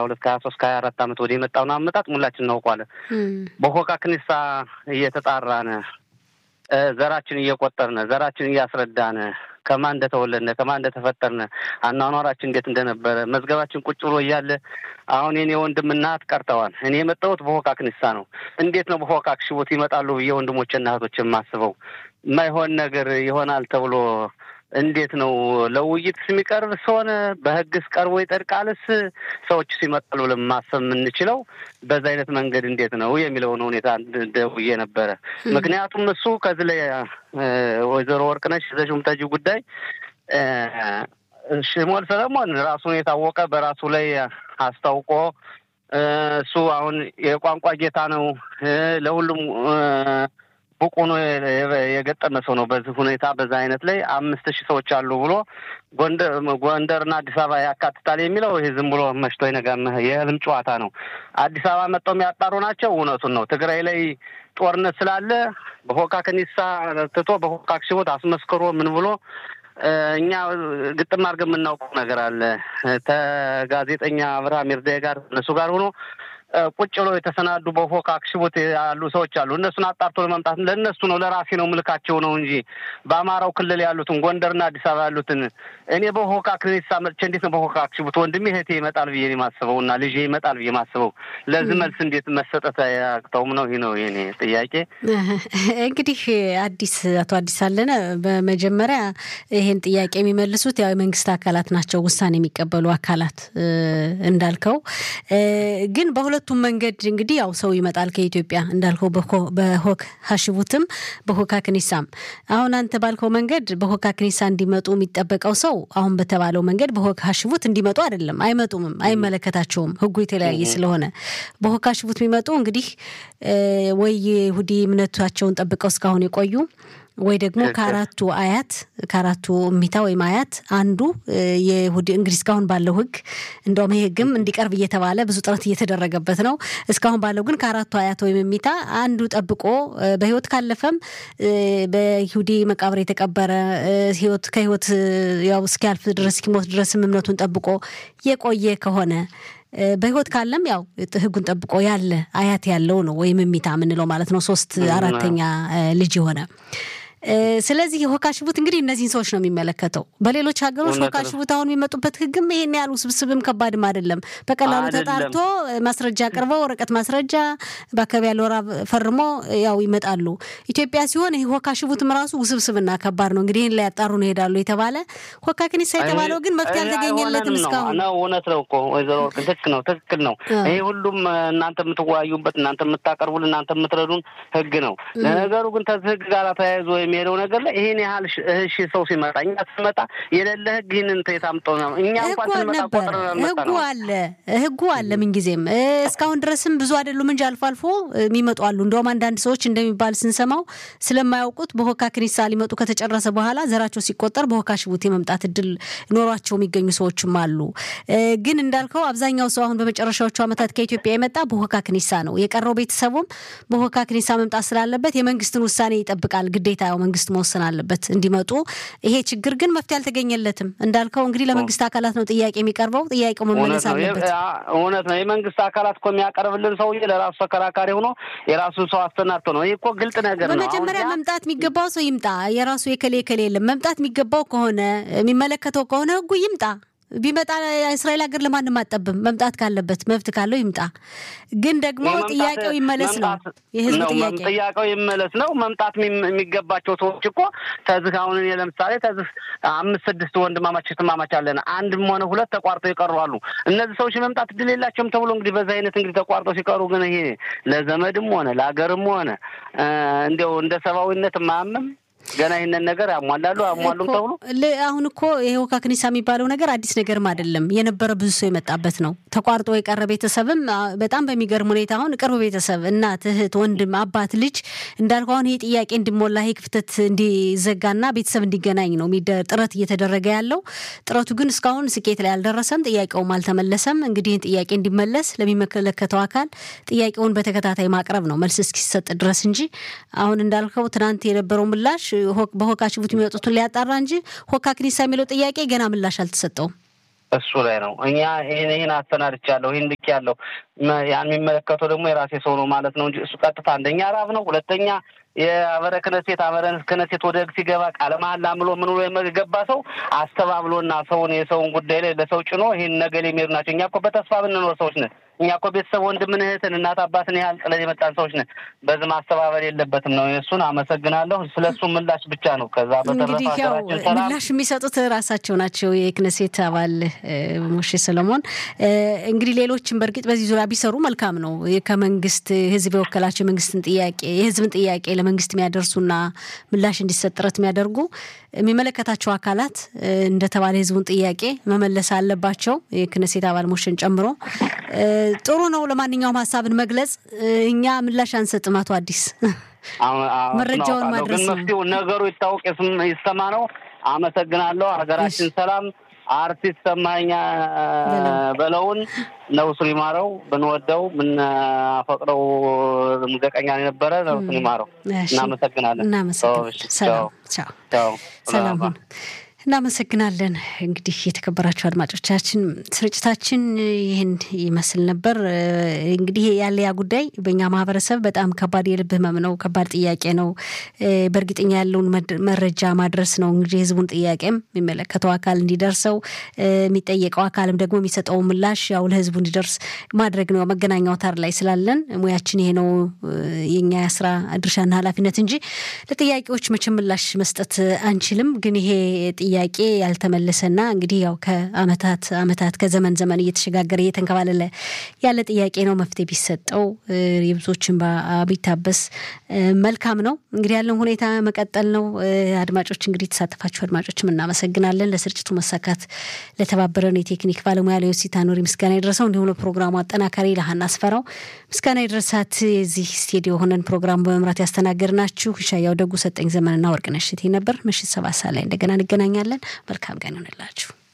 ሁለት ከሀያ ሶስት ከሀያ አራት ዓመት ወደ የመጣውን አመጣጥ ሙላችን እናውቋለን። በሆካ ክኒሳ እየተጣራን ዘራችን እየቆጠርን ዘራችን እያስረዳን ከማን እንደተወለድነ ከማን እንደተፈጠርነ አኗኗራችን እንዴት እንደነበረ መዝገባችን ቁጭ ብሎ እያለ አሁን የኔ ወንድም እናት ቀርተዋል። እኔ የመጣሁት በሆካ ክኒሳ ነው። እንዴት ነው በሆካ ክሽቦት ይመጣሉ ብዬ ወንድሞችና እህቶች የማስበው የማይሆን ነገር ይሆናል ተብሎ እንዴት ነው ለውይይት የሚቀርብ ስለሆነ በህግስ ቀርቦ ይጠድቃልስ? ሰዎች ሲመጣሉ ብለን ማሰብ የምንችለው በዛ አይነት መንገድ እንዴት ነው የሚለውን ሁኔታ ደውዬ ነበረ። ምክንያቱም እሱ ከዚህ ላይ ወይዘሮ ወርቅነሽ ዘሹም ተጂ ጉዳይ ሽሞል ሰለሞን ራሱን የታወቀ በራሱ ላይ አስታውቆ እሱ አሁን የቋንቋ ጌታ ነው ለሁሉም ብቁ ነው የገጠመ ሰው ነው። በዚህ ሁኔታ በዛ አይነት ላይ አምስት ሺህ ሰዎች አሉ ብሎ ጎንደር ጎንደርና አዲስ አበባ ያካትታል የሚለው ይህ ዝም ብሎ መሽቶ ይነጋም የህልም ጨዋታ ነው። አዲስ አበባ መጥተው የሚያጣሩ ናቸው። እውነቱን ነው። ትግራይ ላይ ጦርነት ስላለ በሆካ ከኒሳ ትቶ በሆካ ክሽቦት አስመስክሮ ምን ብሎ እኛ ግጥም አድርገን የምናውቀው ነገር አለ። ከጋዜጠኛ አብርሃም ይርዳይ ጋር እነሱ ጋር ሆኖ ቁጭ ብሎ የተሰናዱ በፎካ አክሽቦት ያሉ ሰዎች አሉ። እነሱን አጣርቶ ለማምጣት ለእነሱ ነው ለራሴ ነው ምልካቸው ነው እንጂ በአማራው ክልል ያሉትን ጎንደርና አዲስ አበባ ያሉትን እኔ በሆካ ክኒሳ መጥቼ እንዴት ነው በሆካ አክሽቦት ወንድሜ እህቴ ይመጣል ብዬ ማስበው እና ልጄ ይመጣል ብዬ ማስበው ለዚህ መልስ እንዴት መሰጠት አያቅተውም ነው። ይህ ነው የኔ ጥያቄ። እንግዲህ አዲስ አቶ አዲስ አለነ በመጀመሪያ ይሄን ጥያቄ የሚመልሱት ያው የመንግስት አካላት ናቸው፣ ውሳኔ የሚቀበሉ አካላት እንዳልከው ግን በሁለቱም መንገድ እንግዲህ ያው ሰው ይመጣል ከኢትዮጵያ እንዳልከው በሆክ ሀሽቡትም በሆካ ክኒሳም። አሁን አንተ ባልከው መንገድ በሆካ ክኒሳ እንዲመጡ የሚጠበቀው ሰው አሁን በተባለው መንገድ በሆክ ሀሽቡት እንዲመጡ አይደለም። አይመጡምም፣ አይመለከታቸውም። ህጉ የተለያየ ስለሆነ በሆክ ሀሽቡት የሚመጡ እንግዲህ ወይ የይሁዲ እምነታቸውን ጠብቀው እስካሁን የቆዩ ወይ ደግሞ ከአራቱ አያት ከአራቱ እሚታ ወይም አያት አንዱ የይሁዲ እንግዲህ እስካሁን ባለው ህግ እንደውም ይህ ህግም እንዲቀርብ እየተባለ ብዙ ጥረት እየተደረገበት ነው። እስካሁን ባለው ግን ከአራቱ አያት ወይም እሚታ አንዱ ጠብቆ በህይወት ካለፈም በይሁዲ መቃብር የተቀበረ ህይወት ከህይወት ያው እስኪያልፍ ድረስ እስኪሞት ድረስም እምነቱን ጠብቆ የቆየ ከሆነ በህይወት ካለም ያው ህጉን ጠብቆ ያለ አያት ያለው ነው ወይም እሚታ የምንለው ማለት ነው። ሶስት አራተኛ ልጅ የሆነ ስለዚህ የሆካ ሽቡት እንግዲህ እነዚህን ሰዎች ነው የሚመለከተው። በሌሎች ሀገሮች ሆካ ሽቡት አሁን የሚመጡበት ህግም ይሄን ያህል ውስብስብም ከባድም አይደለም። በቀላሉ ተጣርቶ ማስረጃ አቅርበው ወረቀት ማስረጃ በአካባቢ ያለው ራብ ፈርሞ ያው ይመጣሉ። ኢትዮጵያ ሲሆን ይህ ሆካ ሽቡትም ራሱ ውስብስብና ከባድ ነው። እንግዲህ ይህን ላይ ያጣሩ ነው ይሄዳሉ የተባለ ሆካ ክኒሳ የተባለው ግን መፍትሄ አልተገኘለትም እስካሁን ነው። እውነት ነው እኮ ወይዘሮ ትክክል ነው፣ ትክክል ነው። ይሄ ሁሉም እናንተ የምትወያዩበት እናንተ የምታቀርቡልን እናንተ የምትረዱን ህግ ነው። ለነገሩ ግን ከዚህ ህግ ጋር ተያይዞ የሚሄደው ነገር ላይ ይሄን ያህል እሺ ሰው ሲመጣ እኛ ስንመጣ የሌለ ህግ ይህንን የታምጠው ነው። እኛ እንኳን ስንመጣ ቆጥረ ህጉ አለ ህጉ አለ ምንጊዜም እስካሁን ድረስም ብዙ አይደሉም እንጂ አልፎ አልፎ የሚመጡ አሉ። እንደውም አንዳንድ ሰዎች እንደሚባል ስንሰማው ስለማያውቁት በሆካ ክኒሳ ሊመጡ ከተጨረሰ በኋላ ዘራቸው ሲቆጠር በሆካ ሽቡት የመምጣት እድል ኖሯቸው የሚገኙ ሰዎችም አሉ። ግን እንዳልከው አብዛኛው ሰው አሁን በመጨረሻዎቹ ዓመታት ከኢትዮጵያ የመጣ በሆካ ክኒሳ ነው። የቀረው ቤተሰቡም በሆካ ክኒሳ መምጣት ስላለበት የመንግስትን ውሳኔ ይጠብቃል ግዴታ ያው መንግስት መወሰን አለበት እንዲመጡ። ይሄ ችግር ግን መፍትሄ አልተገኘለትም። እንዳልከው እንግዲህ ለመንግስት አካላት ነው ጥያቄ የሚቀርበው። ጥያቄው መመለስ አለበት። እውነት ነው። የመንግስት አካላት እኮ የሚያቀርብልን ሰውዬ ለራሱ ተከራካሪ ሆኖ የራሱን ሰው አስተናድቶ ነው። ይህ እኮ ግልጥ ነገር ነው። በመጀመሪያ መምጣት የሚገባው ሰው ይምጣ። የራሱ የከሌ የከሌ የለም። መምጣት የሚገባው ከሆነ የሚመለከተው ከሆነ ህጉ ይምጣ። ቢመጣ እስራኤል ሀገር ለማንም አጠብም። መምጣት ካለበት መብት ካለው ይምጣ። ግን ደግሞ ጥያቄው ይመለስ ነው የህዝብ ጥያቄ። ጥያቄው ይመለስ ነው። መምጣት የሚገባቸው ሰዎች እኮ ተዝህ አሁን እኔ ለምሳሌ ተዝህ አምስት ስድስት ወንድማማች እህትማማች አለን። አንድም ሆነ ሁለት ተቋርጠው ይቀሩ አሉ። እነዚህ ሰዎች መምጣት እድል የላቸውም ተብሎ እንግዲህ በዚህ አይነት እንግዲህ ተቋርጠው ሲቀሩ ግን ይሄ ለዘመድም ሆነ ለሀገርም ሆነ እንዲያው እንደ ሰብአዊነት ማያምም ገና ይህንን ነገር ያሟላሉ አሟሉም ተብሎ አሁን እኮ የሆካ ክኒሳ የሚባለው ነገር አዲስ ነገርም አይደለም። የነበረ ብዙ ሰው የመጣበት ነው። ተቋርጦ የቀረ ቤተሰብም በጣም በሚገርም ሁኔታ አሁን ቅርብ ቤተሰብ እናት፣ እህት፣ ወንድም፣ አባት፣ ልጅ እንዳልኩ አሁን ይሄ ጥያቄ እንዲሞላ ይሄ ክፍተት እንዲዘጋና ቤተሰብ እንዲገናኝ ነው ጥረት እየተደረገ ያለው። ጥረቱ ግን እስካሁን ስኬት ላይ አልደረሰም። ጥያቄውም አልተመለሰም። እንግዲህ ይህን ጥያቄ እንዲመለስ ለሚመለከተው አካል ጥያቄውን በተከታታይ ማቅረብ ነው መልስ እስኪሰጥ ድረስ እንጂ አሁን እንዳልከው ትናንት የነበረው ምላሽ በሆካ ሽቡት የሚወጡትን ሊያጣራ እንጂ ሆካ ክኒሳ የሚለው ጥያቄ ገና ምላሽ አልተሰጠውም። እሱ ላይ ነው እኛ ይህን ይህን አሰናድቻለሁ ይህን ያለው ያን የሚመለከተው ደግሞ የራሴ ሰው ነው ማለት ነው እንጂ እሱ ቀጥታ አንደኛ ራብ ነው፣ ሁለተኛ የአበረ ክነሴት አበረ ክነሴት ወደ ህግ ሲገባ ቃለ መሀላ ምሎ ምን ብሎ የገባ ሰው አስተባብሎና ሰውን የሰውን ጉዳይ ላይ ለሰው ጭኖ ይህን ነገ የሚሄዱ ናቸው። እኛ እኮ በተስፋ ብንኖር ሰዎች ነን። እኛ እኮ ቤተሰብ ወንድምን፣ እህትን፣ እናት አባትን ያህል ጥለን የመጣን ሰዎች ነን። በዚህ ማስተባበል የለበትም ነው። እሱን አመሰግናለሁ። ስለ እሱ ምላሽ ብቻ ነው። ከዛ እንግዲህ ያው ምላሽ የሚሰጡት ራሳቸው ናቸው። የክነሴት አባል ሞሼ ሰለሞን እንግዲህ ሌሎችም በእርግጥ በዚህ ዙሪያ ቢሰሩ መልካም ነው። ከመንግስት ህዝብ የወከላቸው የመንግስትን ጥያቄ የህዝብን ጥያቄ ለመንግስት የሚያደርሱና ምላሽ እንዲሰጥ ጥረት የሚያደርጉ የሚመለከታቸው አካላት እንደተባለ የህዝቡን ጥያቄ መመለስ አለባቸው። የክነሴት አባል ሞሽን ጨምሮ ጥሩ ነው። ለማንኛውም ሀሳብን መግለጽ እኛ ምላሽ አንሰጥም። አቶ አዲስ መረጃውን ማድረስ ነው። መፍትሄው ነገሩ ይታወቅ ይሰማ ነው። አመሰግናለሁ። ሀገራችን ሰላም። አርቲስት ሰማኛ በለውን ነፍሱን ይማረው። ብንወደው ብናፈቅረው ሙዚቀኛ የነበረ ነፍሱን ይማረው። እናመሰግናለን። እናመሰግናለን። ሰላም ሰላም ሁን። እናመሰግናለን። እንግዲህ የተከበራችሁ አድማጮቻችን ስርጭታችን ይህን ይመስል ነበር። እንግዲህ ያለ ያ ጉዳይ በእኛ ማህበረሰብ በጣም ከባድ የልብ ህመም ነው፣ ከባድ ጥያቄ ነው። በእርግጠኛ ያለውን መረጃ ማድረስ ነው እንግዲህ የህዝቡን ጥያቄም የሚመለከተው አካል እንዲደርሰው የሚጠየቀው አካልም ደግሞ የሚሰጠው ምላሽ ያው ለህዝቡ እንዲደርስ ማድረግ ነው። መገናኛ አውታር ላይ ስላለን ሙያችን ይሄ ነው የኛ የስራ ድርሻና ኃላፊነት እንጂ ለጥያቄዎች መቼም ምላሽ መስጠት አንችልም። ግን ይሄ ጥያቄ ያልተመለሰና እንግዲህ ያው ከአመታት አመታት ከዘመን ዘመን እየተሸጋገረ እየተንከባለለ ያለ ጥያቄ ነው። መፍትሄ ቢሰጠው የብዙዎችን ቢታበስ መልካም ነው። እንግዲህ ያለውን ሁኔታ መቀጠል ነው። አድማጮች እንግዲህ የተሳተፋችሁ አድማጮችም እናመሰግናለን። ለስርጭቱ መሳካት ለተባበረን የቴክኒክ ባለሙያ ለዮሲታ ኖሪ ምስጋና የደረሰው እንዲሁም ለፕሮግራሙ አጠናካሪ ለሀና አስፈራው ምስጋና የደረሳት የዚህ ስቱዲዮ ሆነን ፕሮግራሙ በመምራት ያስተናገድናችሁ ሻያው ደጉ፣ ሰጠኝ ዘመንና ወርቅነሽ እቴ ነበር። ምሽት ሰባት ሰዓት ላይ እንደገና እንገናኛለን። መልካም ቀን ይሆንላችሁ።